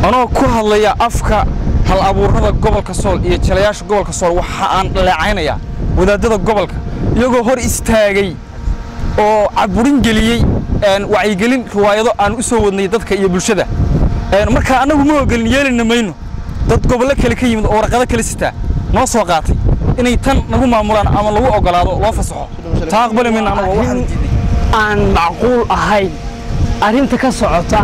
anoo ku hadlaya afka hal abuurada gobolka sool iyo jalayaasha gobolka sool waxa aan dhaleecaynayaa wadaadada gobolka iyagoo hor istaagay oo caburin geliyey wacyigelin riwaayado aan u soo wadnay dadka iyo bulshada marka annagu ma ogolin yeelina mayno dad gobollo kale ka yimid oo warqado kale sitaa noo soo qaatay inay tan nagu maamulaan ama lagu ogolaado loo fasaxo taa aqbali mayno annagu waxaan diidnay aan macquul ahayn arrinta ka socota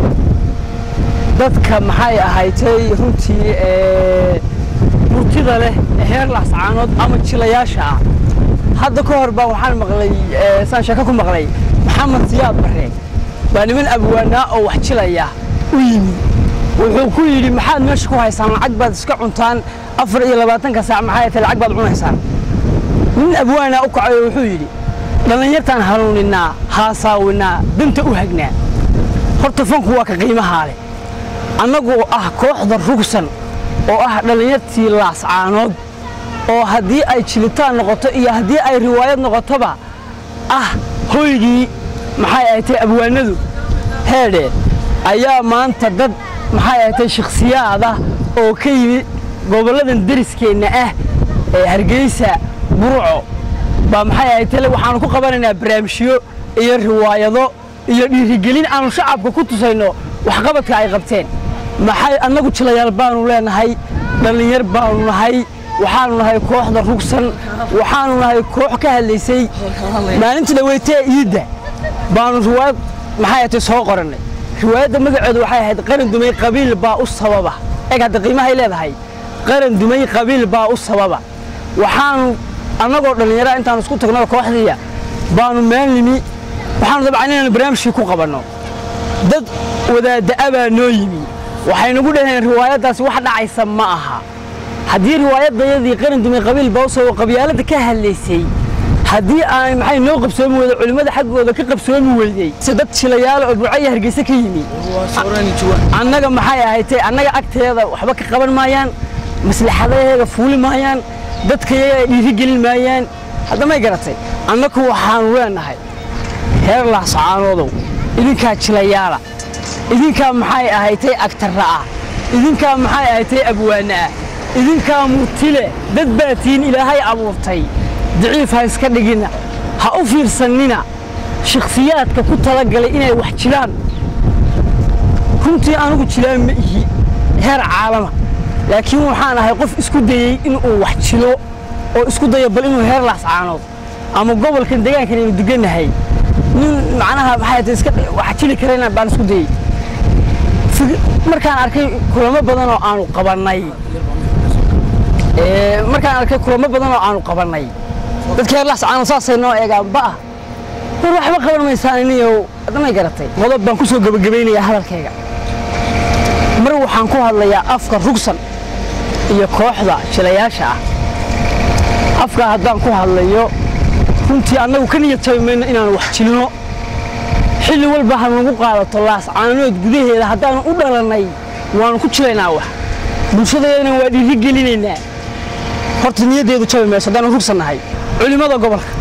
dadka maxay ahaydtay runtii ee murtida leh ee heer laascaanood ama jilayaasha ah hadda ka hor baa waxaan maqlay ee, saan sheeko ku maqlay maxamed siyaad barre baa niman abwaanaa oo wax jilaya u yimi wuxuu ku yidhi maxaad meesha ku haysaan lacag baad iska cuntaan afar iyo labaatanka saac maxay tahay lacag baad cunaysaan nin abwaanaa u kacay oo wuxuu yidhi dhallinyartaan hanuuninaa haasaawinaa danta u hagnaa horta fanku waa ka qiimahaa leh annagoo ah kooxda rugsan oo ah dhallinyartii laascaanood oo haddii ay jilitaan noqoto iyo haddii ay riwaayad noqotoba ah hoygii maxay ahatay abwaanadu heedhe ayaa maanta dad maxay ahatay shakhsiyaad ah oo ka yimi gobolladan deriskeenna ah ee hargeysa burco baa maxay ahatay waxaanu ku qabanaynaa barnaamijyo iyo riwaayado iyo dhiirigelin aanu shacabka ku tusayno waxqabadka ay qabteen maxay annagu jilayaal baanu leenahay dhallinyar baanu nahay waxaanu nahay kooxda rugsan waxaanu nahay koox ka hadlaysay maalintii dhaweytee iidda baanu riwaayad maxay ahatay soo qorannay riwaayadda magaceedu waxay ahayd qaran dumay qabiil baa u sababa eeg hadda qiimahay leedahay qaran dumay qabiil baa u sababa waxaanu annagoo dhallinyara intaanu isku tagno kooxdiiya baanu meel nimi waxaanu dabcan inaanu barnaamijkii ku qabanno dad wadaadda'a baa noo yimi waxay nagu dhaheen riwaayaddaasi wax dhacaysa ma aha haddii riwaayadayadii qaran dumay qabiil baa u sababa qabyaaladda ka hadlaysay haddii aan maxay noo qabsoomi weyday culimmada xaggooda ka qabsoomi weydey si dad jilayaal oo burco iyo hargeysa ka yimi annaga maxay ahaydtay annaga agteeda waxba ka qaban maayaan maslaxadaheega fuuli maayaan dadkayaga dhiirigelin maayaan hadda may garatay annagu waxaanu leenahay heer laascaaloodow idinkaa jilayaala idinkaa maxay ahaydtay agtarra ah idinkaa maxay ahaydtay abwaana ah idinkaa murtile dad baa tihiin ilaahay abuurtay daciif ha iska dhigina ha u fiirsannina shakhsiyaadka ku talagalay inay wax jilaan runtii anugu jilaan ma ihi heer caalama laakiin waxaan ahay qof isku dayey inuu wax jilo oo isku daya bal inuu heer laascaanood ama gobolkan deegaankan aynu degannahay nin macnaha maxay tahay iska wax jili karayna baan isku dayey Fig- markaan arkay kulamo badan oo aanu qabannay ee, markaan arkay kulamo badan oo aanu qabannay dadka heer laascaanood saasay noo eegaan ba'ah war waxba qaban maysaan iniyow haddamay garatay qodob baan ku soo gebagabaynayaa hadalkayga mar waxaan ku hadlayaa afka rugsan iyo kooxda jilayaasha ah afkaa haddaan ku hadlayo runtii annagu ka niyad jabi mayno inaanu wax jilno xilli walba ha nagu qaadato laascaanood gudaheeda haddaanu u dhalannay waanu ku jilaynaa wax bulshadayadana waa dhiiri gelinaynaa horta niyaddeedu jabi mayso haddaanu rugsannahay culimmada gobolka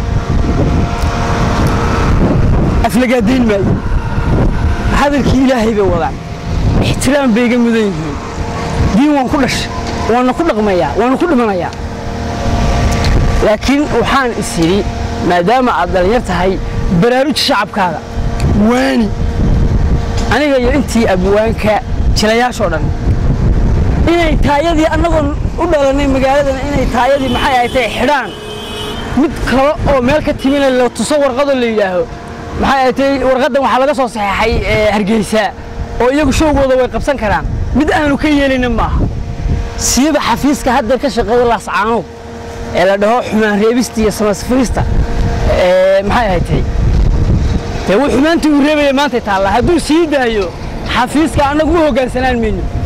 aflagaadayn maayo hadalkii ilaahay bay wadaan ixtiraam bay iga mudan yihiin diin waan ku dhashay waana ku dhaqmayaa waana ku dhimanayaa laakiin waxaan is yidhi maadaama aad dhallinyar tahay baraaruji shacabkaaga waani aniga iyo intii abwaanka jilayaashoo dhan inay taayadii annagoon u dhalannay magaaladana inay taayadii maxay ahatay xidhaan mid kale oo meel ka timina la tuso warqadoo la yidhaaho maxay ahatay warqaddan waxaa laga soo saxeexay ee, hargeysa oo iyagu showgooda way qabsan karaan mid aanu ka yeelayna maaha siiba xafiiska hadda ka shaqeeya laascaanood ee la dhaho xumaan reebista iyo samasfirista ee, maxay ahatay dee wuu xumaantii uu reebaya maantay taallaa hadduu sii daayo xafiiska annagu u hoggaansanaan mayno